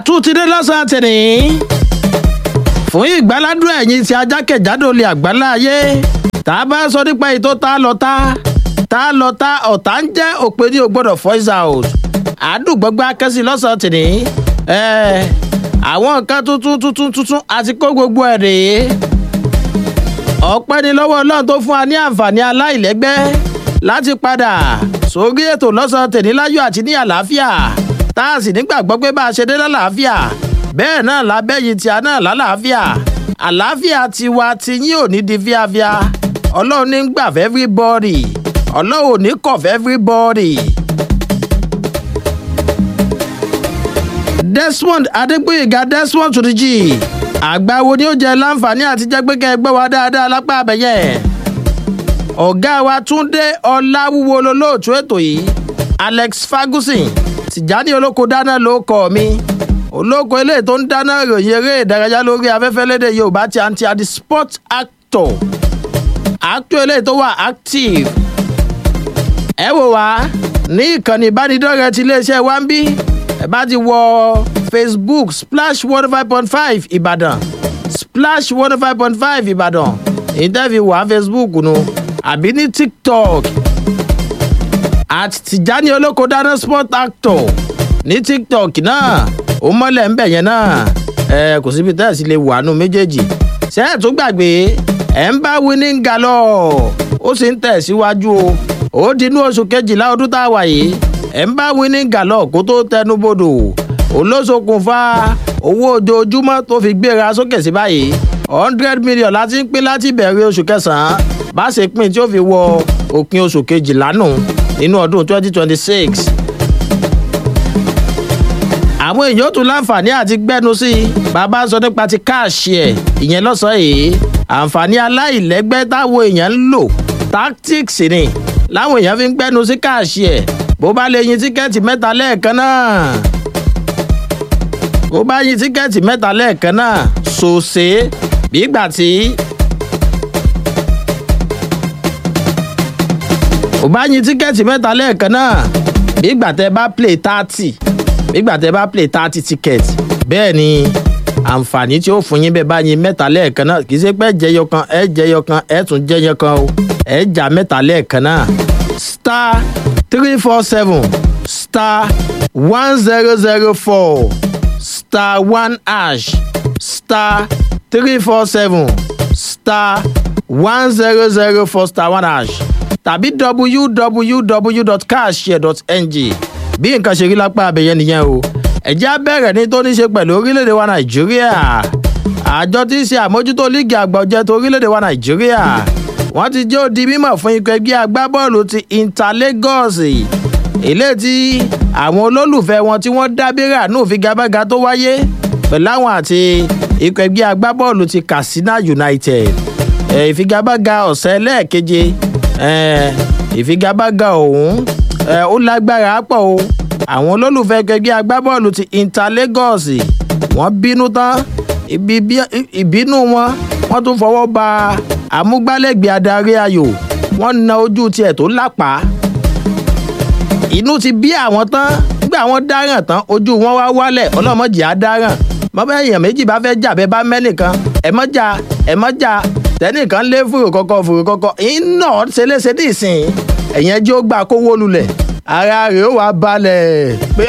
àtúntìdé lọ́sàn-án tìní fún ìgbáládùn ẹ̀yìn tí ajákèjádò lè àgbálá ayé tá a bá sọ nípa ètò tá a lọ tá tá a lọ tá ọ̀tá ń jẹ́ òpè ní o gbọ́dọ̀ voice out àdùgbọ́gbọ́ akẹ́sì lọ́sàn-án tìní àwọn nǹkan tuntun tuntun tuntun àti kó gbogbo ẹ̀ rèé ọpẹ́ ni lọ́wọ́ ọlọ́run tó fún wa ní àǹfààní aláìlẹ́gbẹ́ láti padà sórí ètò lọ́sàn-án tèmi láyọ̀ àti ní àlàáfíà tá a sì nígbàgbọ́ pé bá a ṣe dé lálàáfíà bẹ́ẹ̀ náà lábẹ́yìn tí a náà lálàáfíà àlàáfíà tiwa ti yín ò ní di fíafíà ọlọ́run ní gbà fẹ́ everybody ọlọ́run ò ní kọ̀ fẹ́ everybody. desmond adégbòyèga desmond tó ti jì àgbáwo ni ó jẹ láǹfààní àti jẹ́ pé kẹ́ ẹ gbọ́ wa dáadáa lápá abẹ́yẹ ọ̀gá wa túndé ọláwúwo lolóòtú ètò yìí alex ferguson tìjání olóko dáná ló kọ́ mi olóko eléyìí tó ń dáná ròyìn eré ìdárayá lórí afẹ́fẹ́ lédè yorùbá ti àǹtí àdì sport actor actor eléyìí tó wà active ẹ wò wá ní ìkànnì ìbánidọ́rẹ̀ẹ́ ti iléeṣẹ́ wa ń bí ẹ bá ti wọ facebook splash one five point five ìbàdàn splash one five point five ìbàdàn ìtẹ́fi wà facebook nu àbí ní tiktok at tìjání olóko dáná sport actor ní tiktok náà ó mọ́lẹ̀ ń bẹ̀ yẹn náà ẹ kò síbi tẹ́ ẹ̀ sì lè wà nù méjèèjì ṣé ẹ̀ tún gbàgbé ẹ̀ ń bá winning galọ̀ ó sì ń tẹ̀ síwájú o ó dinú oṣù kejìlá ọdún tá a wà yìí ẹ̀ ń bá winning galọ̀ kó tó tẹnu bodò olóṣokùnfà owó ojoojúmọ́ tó fi gbéra sókè sí báyìí hundred million láti ń pín láti bẹ̀rẹ̀ oṣù kẹsàn-án bá ṣe pín tí ó fi wọ òpin oṣù kejìlá nù nínú ọdún twenty twenty six àwọn èèyàn tún láǹfààní àti gbẹ́nu sí i bàbá sọ nípa ti káàṣì ẹ̀ ìyẹn lọ́sàn-án yìí àǹfààní aláìlẹ́gbẹ́ táwọn èèyàn ń lò tactics ni láwọn èèyàn fi ń gbẹ́nu sí káàṣì ẹ̀ bó bá lè yin tíkẹ́ẹ̀tì mẹ́ta lẹ́ẹ̀kan náà bó bá yin tíkẹ́ẹ̀tì mẹ́ta lẹ́ẹ̀kan náà ṣòṣe bí ìgbà tí bó bá yin tíkẹ́ẹ̀tì mẹ́ta lẹ́ẹ̀kan náà bí ìgbà tẹ bá play thirty bí ìgbà tẹ bá play thirty ticket bẹ́ẹ̀ ni àǹfààní tí ó fún yín bẹ́ẹ̀ bá yin mẹ́ta lẹ́ẹ̀kan náà kì í ṣe pé jẹyọ kan ẹ jẹyọ kan ẹ tún jẹyọ kan o ẹ jà mẹ́ta lẹ́ẹ̀kan náà star three four seven star one zero zero four star one hash star three four seven star one zero zero four star one hash tàbí www.cashshare.ng bí nǹkan ṣe rí lápá abẹ́yẹ nìyẹn o ẹ̀jẹ̀ á bẹ̀rẹ̀ ní tó ní ṣe pẹ̀lú orílẹ̀-èdè wa nàìjíríà àjọ tí ń ṣe àmójútó líìgì àgbà ọ̀jẹ̀ tó orílẹ̀-èdè wa nàìjíríà wọ́n ti jẹ́ òdi mímọ̀ fún ikọ̀ ẹgbẹ́ agbábọ́ọ̀lù ti inter lagos ilé tí àwọn olólùfẹ́ wọn tí wọ́n dábìrà nù figagbága tó wáyé pẹ̀lú àwọn àti ikọ̀ ẹgbẹ́ agbábọ́ọ̀lù ti katsina united ìfigagbága ọ̀sẹ̀ lẹ́ẹ̀keje ìfigagbága ọ̀hún ó lágbára pọ̀ o àwọn olólùfẹ́ ẹgbẹ́ agbábọ́ọ̀lù ti inter lagos wọ́n bínú tán ìbínú wọn wọ́n tún fọwọ́ ba amúgbálẹ́gbẹ̀ẹ́ adarí ayò wọ́n na ojú tiẹ̀ tó lápá inú ti bí àwọn tán nígbà wọn dáràn tán ojú wọn wá wálẹ̀ ọlọ́mọdé á dáràn mọ́bẹ́ èèyàn méjì bá fẹ́ jà bẹ́ẹ̀ bá mẹ́nìkan ẹ̀ mọ́ jà ẹ̀ mọ́ jà tẹ́nìkan lé fùrù kọ́kọ́ fùrù kọ́kọ́ iná ṣeléṣe ní ìsìn ẹ̀yẹn jẹ́ ó gbà kówó lulẹ̀ ara rẹ̀ ó wà balẹ̀ pé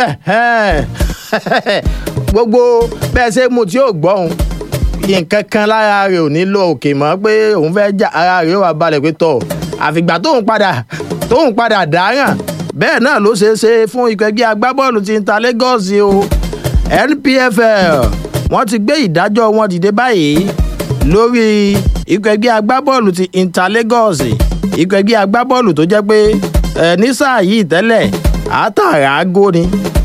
gbogbo bẹ́ẹ̀ ṣe mu tí ó gbọ́hùn nǹkan kan lára rẹ̀ ò ní lọ òkè mọ́ pé òun fẹ́ jà ara rẹ̀ ó wà balẹ̀ pé tọ̀ àfìgbà tóun padà tóun padà dáràn bẹ́ẹ̀ náà ló ṣeé ṣe fún ikọ̀ ẹgbẹ́ agbábọ́ọ̀lù ti Inter Lagos o NPFL wọ́n ti gbé ìdájọ́ wọn dìde báyìí lórí ikọ̀ ẹgbẹ́ agbábọ́ọ̀lù ti Inter Lagos ikọ̀ ẹgbẹ́ agbábọ́ọ̀lù tó jẹ́ pé ẹ ní sáà yìí tẹ́lẹ̀ àtàrà ágó ni.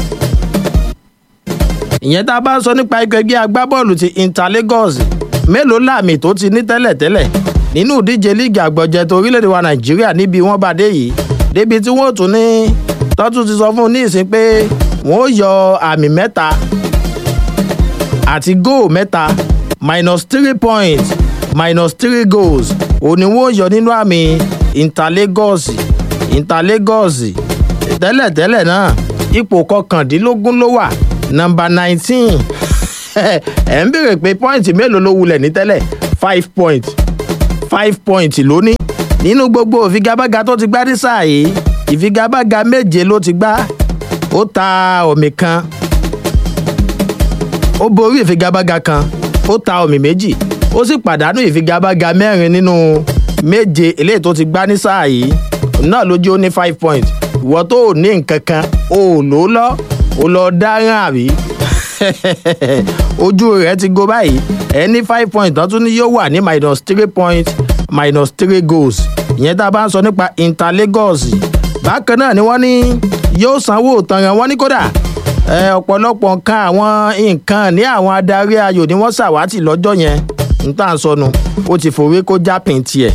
ìyẹn tá a bá ń sọ nípa ikọ̀ ẹgbẹ́ agbábọ́ọ̀lù ti Inter Lagos mélòó láàmì tó ti ní tẹ́lẹ̀ tẹ́lẹ̀ nínú ìdíje líìgì àgbọ̀jẹ̀ tó orílẹ̀-èdè wa Nàìjíríà níbi wọ́n bá dé yìí débi tí wọ́n tún ní tọ́tún ti sọ fún un ní ìsín pé wọ́n ó yọ àmì mẹ́ta àti góò mẹ́ta minus three points minus three goals òun ni wọ́n yọ nínú àmì Inter Lagos Inter Lagos tẹ́lẹ̀tẹ́lẹ̀ náà ipò kọkàndínlógún ló wà nọmba nineteen ẹ̀ ń béèrè pé pọ́ìntì mélòó ló wulẹ̀ ní tẹ́lẹ̀ five point five point lónìí nínú gbogbo ìfigagbága tó ti gbá ní sáà yìí ìfigagbága méje ló ti gbá ó ta ọ̀mì kan ó borí ìfigagbága kan ó ta ọ̀mì méjì ó sì pàdánù ìfigagbága mẹ́rin nínú méje eléyìí tó ti gbá ní sáà yìí náà ló jẹ́ ó ní five point ìwọ tó ò ní nǹkan kan ó lò ó lọ ó lọ dáràn àbí ojú rẹ̀ ti go báyìí ẹ ní five point tó tún ní yóò wà ní minus three point minus three goals ìyẹn tá a bá ń sọ nípa inter lagos bákan náà ni wọ́n ní yóò sanwó tanran wọ́n ní kódà ọ̀pọ̀lọpọ̀ nǹkan àwọn nǹkan ní àwọn adarí ayò ni wọ́n ṣàwátì lọ́jọ́ yẹn n tá à ń sọnù ó ti fòwe kó jápìn tiẹ̀.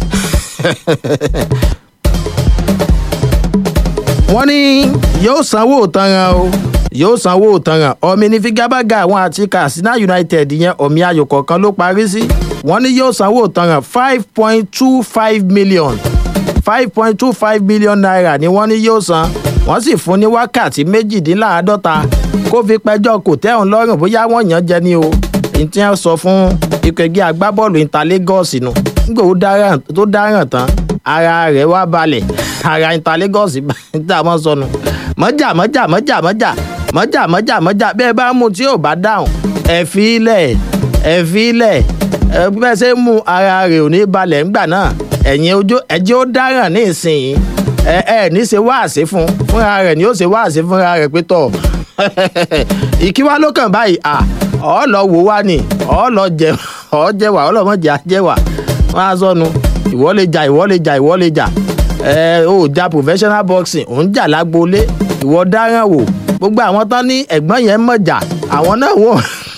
wọ́n ní yóò sanwó tanran o yóò sanwó tanran ọ̀mì ní figabaga àwọn àti katsina united yẹn ọ̀mì ayò kọ̀ọ̀kan ló parí sí wọ́n ní yóò sanwó tanran five point two five million five point two five million naira ni wọ́n ní yóò san wọ́n sì fún ní wákàtí méjìdínláàádọ́ta kó fi pẹjọ́ kò tẹ́hùn lọ́rùn bóyá wọ́n yàn jẹ ní o ìtí wọn sọ fún ikọ̀ ẹgbẹ́ agbábọ́ọ̀lù inter lagos nù nígbà tó dáràn tán ara rẹ̀ wá balẹ̀ ara inter lagos tá a mọ̀ sọnù mọ́jà mọ́jà mọ́jà mọ́jà mọ́jà mọ́jà mọ́jà bẹ́ẹ̀ bá mú tí ò bá dáhùn ẹ̀ fi ilẹ̀ ẹ̀ fi ilẹ̀ ẹ̀ bẹ́ẹ̀ ṣe mú ara rẹ̀ ò ní balẹ̀ ńgbà náà ẹ̀yin ojú ẹ̀jẹ̀ ó dáràn ní ìsìn ẹ ẹ ní ṣe wáàsí fún fúnra rẹ̀ ni ó ṣe wáàsí fúnra rẹ̀ pé tọ̀ ìkíwá ló kàn báyìí à ọ lọ wò wá ni ọ lọ jẹ ọ jẹwà ọ lọ mọ jẹ àjẹwà wọn á sọnu ìwọ lè jà ìwọ lè jà ìwọ lè jà ẹ ò ja professional boxing ò ń jà lágboolé ìwọ dáràn wò gbogbo àwọn tán ní ẹ̀gbọ́n yẹn mọ̀ jà àwọn náà wò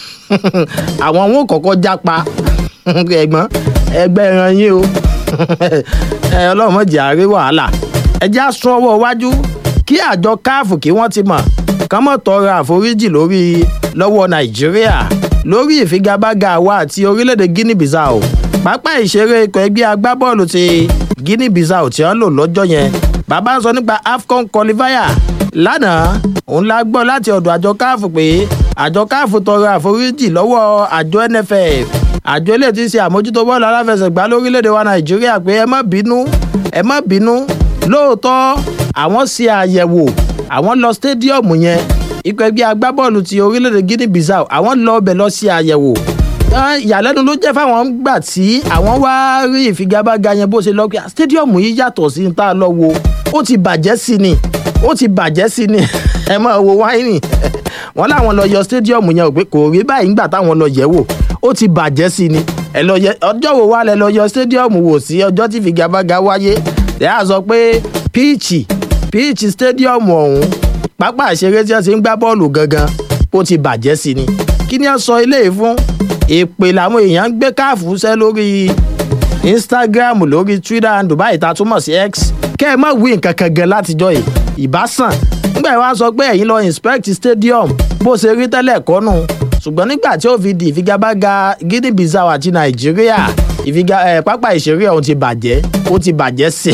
àwọn wọn kọ́kọ́ jápa ẹ̀gbọ́n ẹgbẹ́ ẹran yín o ọlọ́run mọ̀ jẹ́ àárẹ̀ wàhálà ẹjẹ́ á sún ọwọ́ iwájú kí àjọ káàfù kí wọ́n ti mọ̀ kán mọ̀ tọrọ àforíjì lórí lọ́wọ́ nàìjíríà lórí ìfigagbága àwa àti orílẹ̀-èdè guinea bissau pápá ìṣeré ikọ̀ ẹgbẹ́ agbábọ́ọ̀lù ti guinea bissau tí wọ́n lò lọ́jọ́ yẹn bàbá ń sọ nípa afcon qualifier lánàá òun la gbọ́ láti ọ̀dọ̀ àjọ káàfù pé àjọ káàfù tọrọ àforíjì lọ́wọ́ àjọ nff àjọ ilé tí ń ṣe àmójútó bọ́ọ̀lù aláfẹsẹ̀gbá lórílẹ̀‐èdè wa nàìjíríà pé ẹ má bínú ẹ má bínú lóòótọ́ àwọn ṣe àyẹ̀wò àwọn lọ stadiumu yẹn ikọ̀ ẹgbẹ́ agbábọ́ọ̀lù ti orílẹ̀‐èdè guinea bissau àwọn lọ ọbẹ̀ lọ ṣe àyẹ̀wò ìyàlẹ́nu ló jẹ́ fáwọn gbà tí àwọn wá rí ìfigagbága yẹn bó ṣe lọ pé stadiumu yìí yàtọ̀ sí ní tá a lọ wo ó ti bàjẹ́ sí ni ó ti bàjẹ́ sí ni ẹ máa wo wáìnì wọn láwọn lọ yọ stadiumu yẹn ò pé kò rí báyìí ńgbà táwọn lọ yẹ̀ wò ó ti bàjẹ́ sí ni ẹ lọ yẹ ọjọ́ wo wá lẹ lọ yọ stadium wò sí ọjọ́ tí figagbága wáyé ẹ á sọ pé píìchì píìchì stadium ọ̀hún pápá ìṣeré tí wọ́n ti ń gbá bọ́ọ̀lù gangan ó ti bàjẹ́ sí ni kí ni wọ́n sọ eléyìí fún èpè làwọn èèyàn ń gbé káàfù sẹ́ lórí instagram lórí twitter and dubai ta túmọ̀ sí x kẹ́ ẹ má wí nǹkan kan gan látijọ́ yìí ìbásàn nígbà wá sọ pé ẹ̀yin lọ inspect stadium bó ṣe rí tẹ́lẹ̀ kọ́nù ṣùgbọ́n nígbà tí ó fi di ìfigagbága guinea bissau àti nàìjíríà ìfiga ẹ pápá ìṣeré ọ̀hún ti bàjẹ́ ó ti bàjẹ́ sí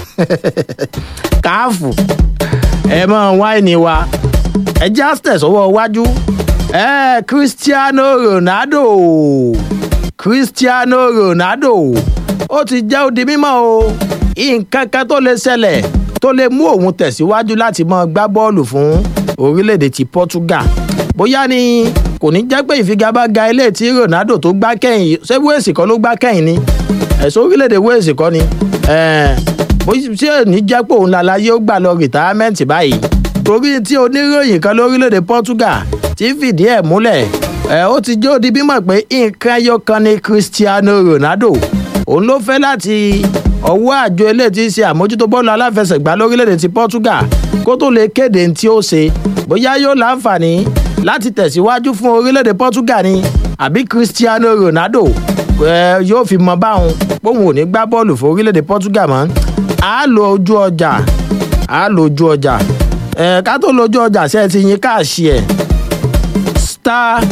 káàfù ẹ mọ wáìnì wa ẹ já tẹ̀sọ́wọ́ iwájú ẹ cristiano ronaldo cristiano ronaldo ó ti jẹ́ ó di mímọ́ o nǹkan kan tó lè ṣẹlẹ̀ tó lè mú òun tẹ̀síwájú láti mọ gbá bọ́ọ̀lù fún orílẹ̀-èdè ti portugal bóyá ni kò ní jẹ́ pé ìfigagbága ilé tí ronaldo tó gbá kẹ́yìn ṣé wéèsì kan ló gbá kẹ́yìn ni ẹ̀sọ́ orílẹ̀-èdè wéèsì kan ni ṣé ní jẹ́ pé òun lálàyé ó gbà lọ rìtáámẹ́ǹtì báyìí torí tí oníròyìn kan lórílẹ̀-èdè portugal ti fìdí ẹ̀ múlẹ̀ ó ti jẹ́ òdi bímọ pé nǹkan ẹyọ kan ni cristiano ronaldo òun ló fẹ́ láti ọwọ́ àjọ ilé tí ń ṣe àmójútó bọ́ọ̀lù aláfẹsẹ̀gbá lórílẹ̀‐èdè ti portugal kó tó lè kéde tí ó ṣe bóyá yóò láǹfààní láti tẹ̀síwájú fún orílẹ̀‐èdè portugal ni àbí cristiano ronaldo yóò fi mọ báwọn póun ò ní gbá bọ́ọ̀lù fún orílẹ̀‐èdè portugal mọ́ a lo ojú ọjà a lo ojú ọjà ká tó lo ojú ọjà ṣe ti yín káàṣì ẹ̀ star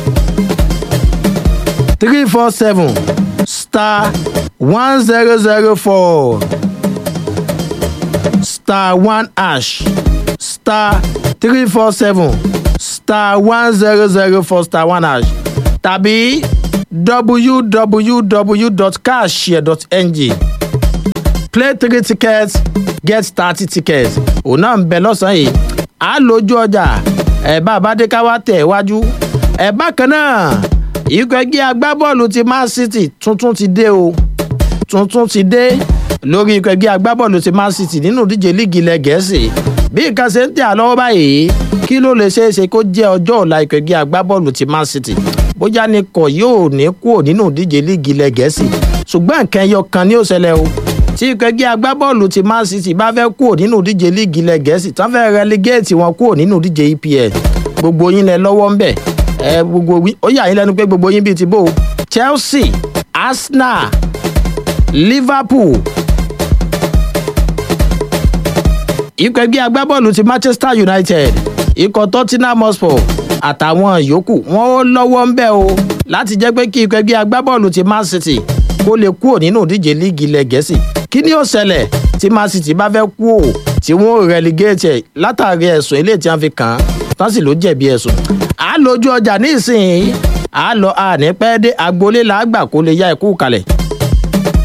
three four seven star one zero zero four star one hash star three four seven star one zero zero four star one hash tàbí www.cashshare.ng play three tickets get thirty tickets òun náà ń bẹ lọ́sàn-án yìí á lójú ọjà ẹ̀ bá abádé ká wá tẹ̀ wájú ẹ̀ bákan náà ikọ̀ ẹgbẹ́ agbábọ́ọ̀lù ti man city tuntun ti dé o tuntun ti dé lórí ikọ̀ ẹgbẹ́ agbábọ́ọ̀lù ti man city nínú ìdíje líìgì ilẹ̀ gẹ̀ẹ́sì bí nǹkan ṣe ń tẹ̀ á lọ́wọ́ báyìí kí ló lè ṣeé ṣe kó jẹ́ ọjọ́ ọ̀la ikọ̀ ẹgbẹ́ agbábọ́ọ̀lù ti man city bóyá ni kò yóò ní kúrò nínú ìdíje líìgì ilẹ̀ gẹ̀ẹ́sì ṣùgbọ́n nǹkan ẹyọ kan ni ó ṣẹlẹ̀ o tí ikọ̀ ẹgbẹ́ agbábọ́ọ̀lù ti man city bá fẹ́ kúrò nínú ìdíje líìgì ilẹ̀ gẹ̀ẹ́sì tán fẹ́ relegate wọn kúrò nínú ìdíje epl gbogbo yín lẹ lọ́wọ́ ń bẹ̀ ẹ gbogbo ó yà yín lẹ́nu pé gbogbo yín bíi ti bò chelsea arsenal liverpool ikọ̀ ẹgbẹ́ agbábọ́ọ̀lù ti manchester united ikọ̀ tottenham hotspur àtàwọn yòókù wọn ó lọ́wọ́ ń bẹ̀ o láti jẹ́ pé kí ikọ̀ ẹgbẹ́ agbábọ́ọ̀lù ti man city kó lè kúrò nínú ìdíje líìgì ilẹ̀ gẹ̀ẹ́sì kí ni ó ṣẹlẹ̀ tí man city bá fẹ́ kú o tí wọ́n ò relegate ẹ̀ látàrí ẹ̀sùn ilé tí wọ́n fi kàn án tán sì ló jẹ̀bi ẹ̀sùn. à á lójú ọjà ní ìsìn à á lọ àní pẹ́ dé agboolé làágbà kó lè ya ẹ̀kú kalẹ̀.